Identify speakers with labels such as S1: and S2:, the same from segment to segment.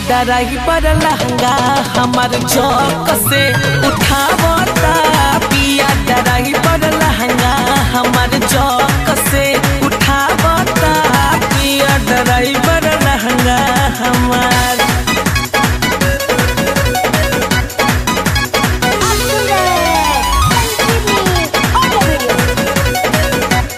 S1: driver लहंगा हमार चौक से उठावता पिया ड्राइवर लहंगा हमार चौक से उठावता पिया ड्राइवर लहंगा हमार
S2: आप सुन रहे हैं संजीवनी ऑडियो वीडियो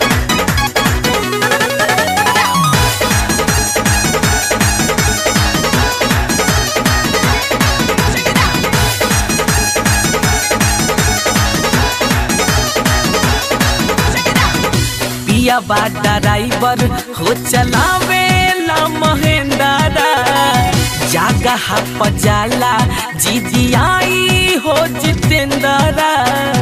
S1: पिया बा ड्राइवर हो चलावे ला महेंद्रा जागा हप जाला जीजी आई हो जितेंद्रा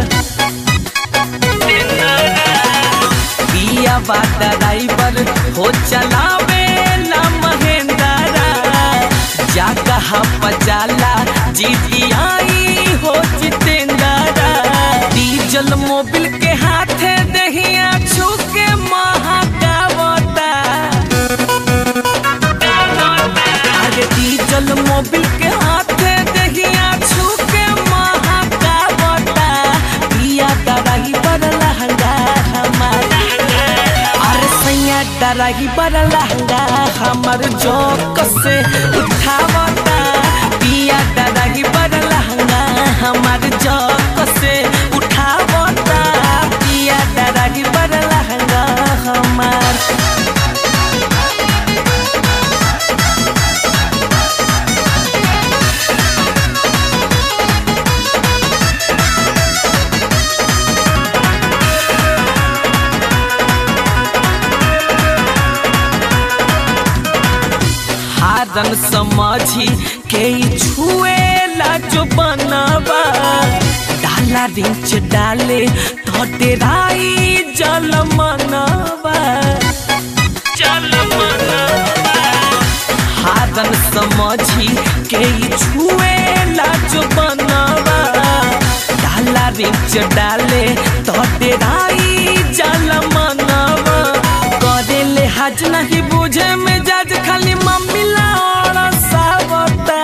S1: पिया बा ड्राइवर हो चलावे ला महेंद्रा जागा हप जाला जीजी आई हो जितेंद्रा डीजल मोबिल के हाथे दहिया छुके महाकावता अरे डीजल मोबिल के हाथे दहिया छुके महाकावता पिया डराही पर लहंगा हमारा अरे सैया डराही पर लहंगा हमर जोक से उठावता पिया डराही पर लहंगा हमर जोक से उठावता पिया डराही पर लहंगा हमार हारन समझी के ई छुएला जो बनवा डाला रिंच डाले तो डेराई जल मनवा जल मनवा हारन समझी के ई छुएला जो बनवा डाला रिंच डाले तो डेराई जल मनवा करे ले हज नहीं बुझे में जज खाली मम्मी लाड़ा सावता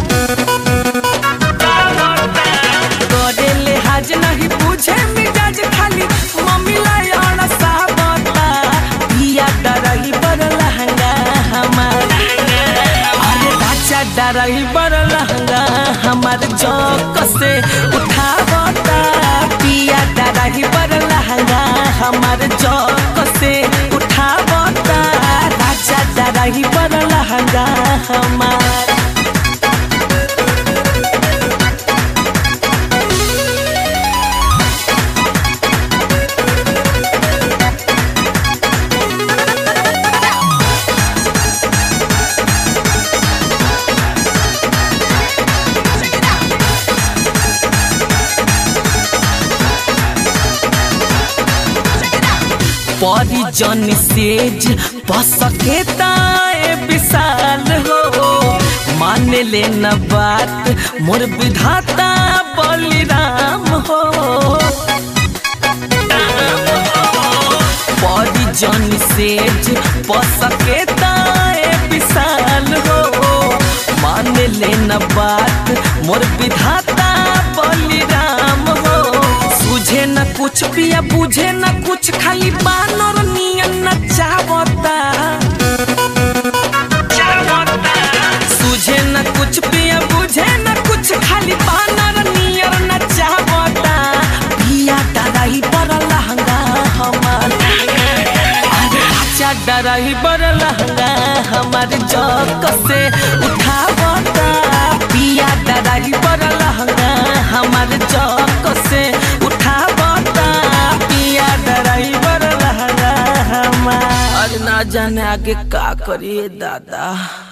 S1: करे ले हज नहीं बुझे में जज खाली मम्मी लाड़ा सावता पिया डरही पर लहंगा हमारा अरे राजा डरही पर लहंगा हमार जौक से उठावता पिया डरही पर लहंगा हमार जौक से उठावता राजा डरही पर लहंगा हमार परिजन सेज पसके ताए विशाल हो मान ले न बात मोर विधाता बलिराम हो परिजन सेज पसके ताए विशाल हो मान ले न बात मोर विधाता बलिराम हो सुझे न कुछ पिया बुझे न कुछ खाली बानर नियन न चावता सुझे न कुछ पिया बुझे न कुछ खाली बानर नियर न चावता पिया डराई पर लहंगा हमार अरे राजा डराई पर लहंगा हमार जौक से उठावता पिया डराई पर लहंगा हमार जौक से उठावता पिया डराई पर लहंगा हमार आज ना जाने आगे का करिए दादा